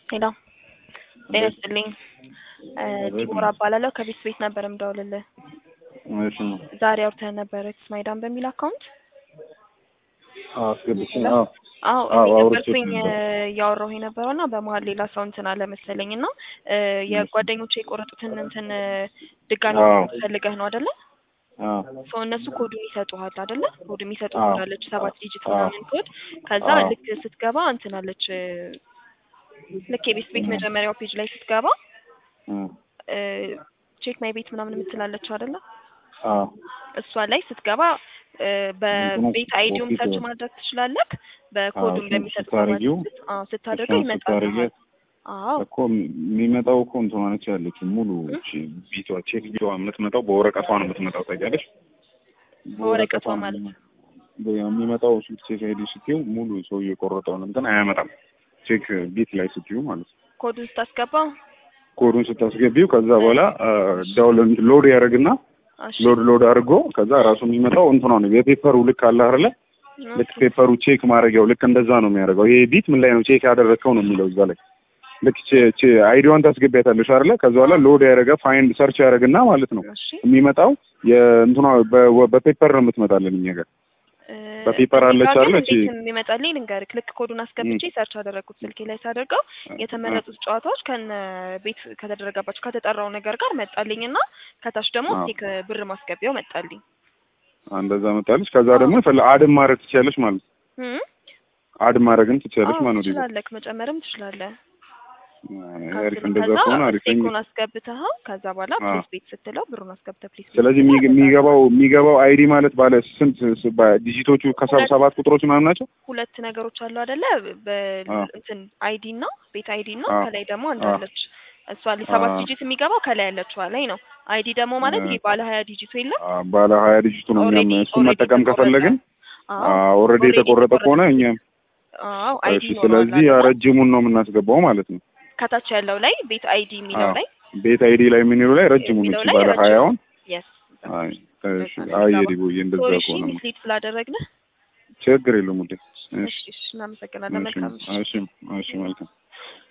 ሄሎ ጤና ይስጥልኝ። ዲቦራ እባላለሁ ከቤት ቤት ነበር የምደውልልህ። እሺ ነው ዛሬ አውርተን ነበረ ስማይዳን በሚል አካውንት። አስገብቼ አዎ አዎ አዎ፣ እኔ አውርቼ ነበርኩኝ ነበር። እያወራሁ የነበረው እና በመሀል ሌላ ሰው እንትን አለ መሰለኝ እና የጓደኞቼ የቆረጡትን እንትን ድጋሚ አዎ። ፈልገህ ነው አይደለ? አዎ ሰው እነሱ ኮዱን ይሰጡሃል አይደለ? ኮድ የሚሰጡ አዎ። ኮድ አለች ሰባት ዲጂት አዎ። ምናምን ኮድ። ከዛ አዎ። ልክ ስትገባ እንትን አለች ልክ የቤት ቤት መጀመሪያው ፔጅ ላይ ስትገባ እም፣ ቼክ ማይ ቤት ምናምን የምትላለች አይደለ? አዎ እሷ ላይ ስትገባ እ በቤት አይዲውም ኮፒ ሰርች ኮድ። ማድረግ ትችላለህ። በኮዱም እሱን በሚሰጥ ስታረጊው አዎ ስታደርገው እሷን ይመጣል። ስታረጊያት አዎ እኮ የሚመጣው እኮ እንትኗ ነች ያለችው ሙሉ እቺ ቢቷ ቼክ ቢቷ የምትመጣው በወረቀቷ ነው የምትመጣው ታውቂያለሽ? በወረቀቷ ነው ማለት በ- የሚመጣው እሱ ቼክ አይዲ ስትይው ሙሉ ሰው የቆረጠውን እንትን አያመጣም። ቼክ ቢት ላይ ስትይው ማለት ነው። ኮዱን ስታስገባው ኮዱን ስታስገቢው ከዛ በኋላ ዳውንሎድ ሎድ ያደርግና እሺ ሎድ ሎድ አድርጎ ከዛ ራሱ የሚመጣው እንትኗ ነው የፔፐሩ ልክ አለ አይደለ? ልክ ፔፐሩ ቼክ ማድረጊያው ልክ እንደዛ ነው የሚያደርገው። ይሄ ቢት ምን ላይ ነው ቼክ ያደረግከው ነው የሚለው እዛ ላይ ልክ ቼ- ቼ- አይዲዋን ታስገቢያታለሽ አይደለ? ከዛ በኋላ ሎድ ያደረገ ፋይንድ ሰርች ያደርግና ማለት ነው እሺ የሚመጣው የእንትኗ በ- በፔፐር ነው የምትመጣለን እኛ ጋር እ በፔፐር እኔ አለች ጋር ግን አይደል? እቺ እንዴት የሚመጣልኝ ልንገርህ። ልክ ኮዱን አስገብቼ ሰርች አደረግኩት ስልኬ ላይ ሳደርገው የተመረጡት ጨዋታዎች ከነ ቤት ከተደረገባቸው ከተጠራው ነገር ጋር መጣልኝ እና ከታች ደግሞ አዎ። ስቴክ ብር ማስገቢያው መጣልኝ። እንደዛ መጣለች። ከዛ ደግሞ ፈለ አድም ማድረግ ትችያለሽ ማለት ነው። እም? አድ ማድረግም ትችያለሽ አዎ ማለት ነው። ትችላለህ፣ መጨመርም ትችላለህ። አሪፍ እንደዛ ከዛ ከሆነ አሪፍ ነኝ። ስቴኩን አስገብተኸው ከዛ በኋላ አዎ። ፕሊስ ቤት ስትለው ብሩን አስገብተህ ፕሊስ ቤት ስለዚህ ስትለው የሚገ- የሚገባው የሚገባው አይዲ ማለት ባለ ስንት ስ- በ- ዲጂቶቹ ከሰብ ሁለት- ሰባት ቁጥሮች ምናምን ናቸው። ሁለት ነገሮች አሉ አይደለ? አዎ። በእንትን አይዲ እና ቤት አይዲ እና አዎ። ከላይ ደግሞ አዎ። እንዳለች እሷ ሰባት አዎ። ዲጂት የሚገባው ከላይ ያለችዋ ላይ ነው። አይዲ ደግሞ ማለት አዎ። ይሄ ባለ ሀያ ዲጂቱ የለም አ፣ ባለ ሀያ ዲጂቱ ነው። እኛም ኦልሬዲ እሱን መጠቀም ከፈለግን ኦልሬዲ የተቆረጠ ከሆነ እኛም አዎ አይዲ እሺ። ስለዚህ ያ ረጅሙን ነው የምናስገባው ማለት ነው። ከታች ያለው ላይ ቤት አይዲ የሚለው አዎ። ላይ ቤት አይዲ ላይ የምንለው ላይ ረጅሙን የሚለው እቺ ላይ ባለ ረጅም- ሀያውን የስ አይ እሺ። አይ የዲቦዬ እንደዛ ሶሪ እሺ ከሆነ ሚስሊድ ስላደረግን ችግር የለውም ውዴ። እሺ እሺ እሺ እናመሰግናለን መልካም እሺ እሺ እሺ መልካም